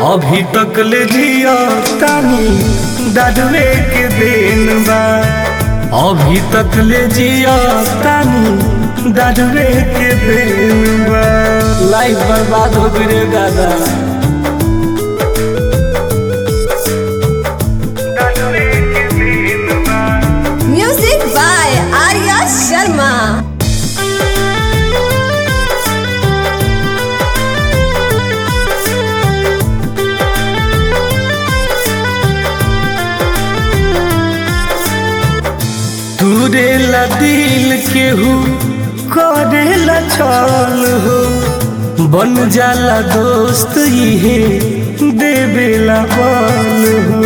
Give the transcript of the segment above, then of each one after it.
अभी तक ले जिया तानी दादुए के देन बा अभी तक ले जिया तानी दादुए के देन बा लाइफ बर्बाद हो गई रे दादा दादुए के देन बा Music by Arya Sharma. तुरेला दिल केहू करेला छल हो बन जाला दोस्त इहे देवेला बल हो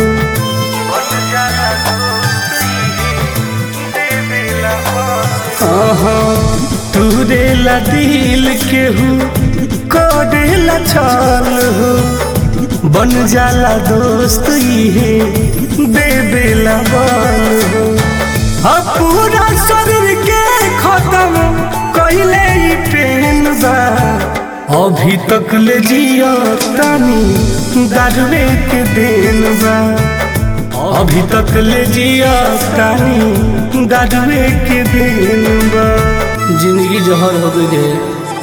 तुरेला दिल केहू करेला छल हो बन जाला दोस्त इहे देवेला बल हो अब पूरा शरीर के खत्म कइले ई ट्रेन बा अभी तक ले जिया तानी दारुए के देन बा अभी तक ले जिया तानी दारुए के देन बा जिंदगी जहर हो गई रे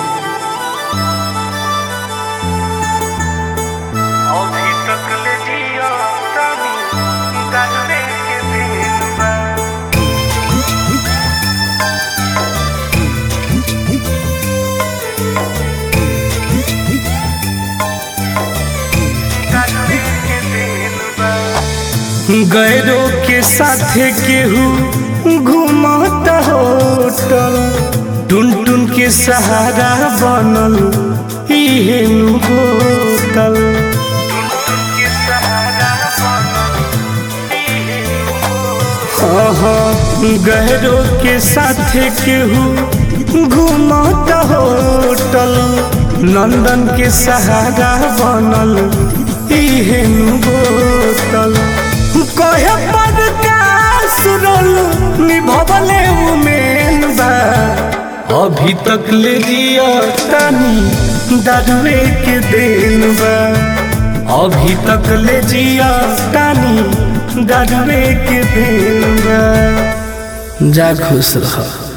अभी तक ले जिया तानी दारुए के देन बा गैरों के साथे केहू घूमता होटल टुन टुन के सहारा बनल इहे नु होटल गहरों के साथे केहू घूमता होटल नंदन के सहारा बनल इहे नु होटल कहे पर सुरल निभवले उमेन बा अभी तक ले जिया तानी दारुए के देन बा अभी तक ले जिया तानी दारुए के देन बा जा खुश रह